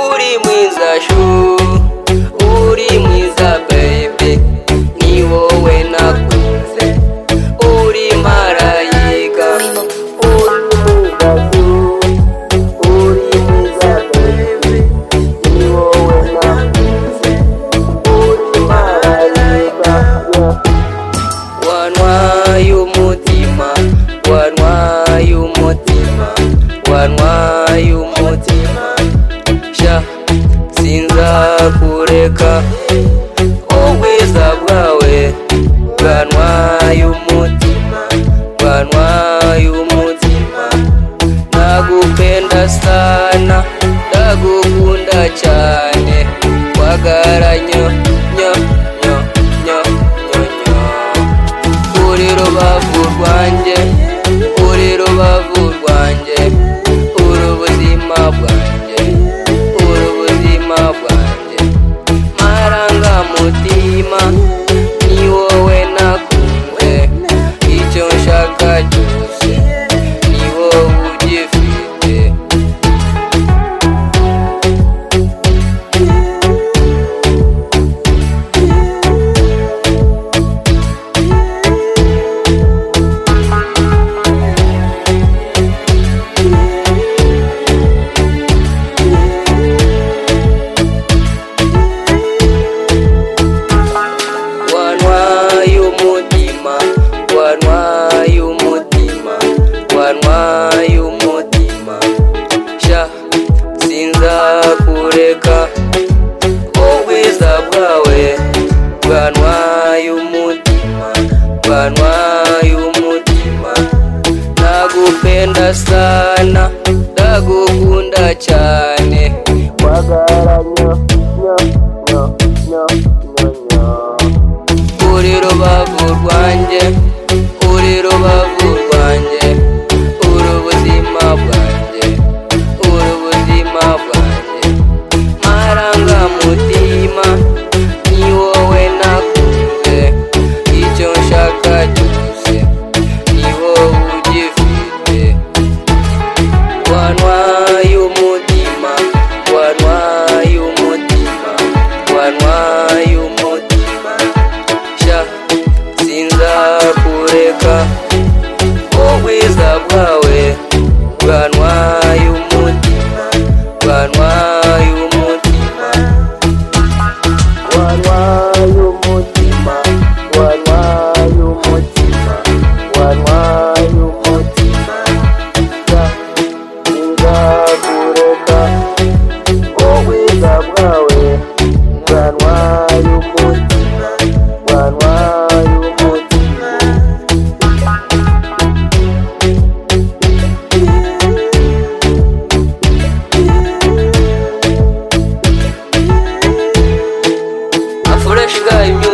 uri mwiza shu uri mwiza baby ni wowe nakunze uri marayika uri mwiza shu uri mwiza baby ni wowe nakunze uri marayika wanwaye umutima wanwaye umutima wanwaye umutima sha sinzakureka ubwiza bwawe bwanwaye umutima bwanwaye umutima nagupenda sana ndagukunda cyane wagara nyo nyo nyo nyo nyo nyo uri rubavu rwanjye uri rubavu rwanjye uri ubuzima bwanjye uri ubuzima bwanjye marangamutima ni wowe nakunze icyo nshaka cyose ni wowe ugifite wanwaye umutima wanwaye umutima wanwaye umutima sha sinzakureka ubwiza bwawe bwanwaye umutima bwanwaye umutima nagupenda sana ndagukunda cyane wagaranya nyo nyo nyo nyo nyo uri rubavu rwanjye uri rubavu rwanjye uri ubuzima bwanjye uri ubuzima bwanjye marangamutima ni wowe nakunze icyo nshaka cyose ni wowe ugifite wanwaye umutima wanwaye umutima wanwaye umutima sha sinzakureka ubwiza bwawe bwanwaye umutima bwanwaye umutima wanwaye umutima wanwaye umutima wanwaye umutima sha sinzakureka ubwiza bwawe bwanwaye umutima bwanwaye umutima afureshi gayi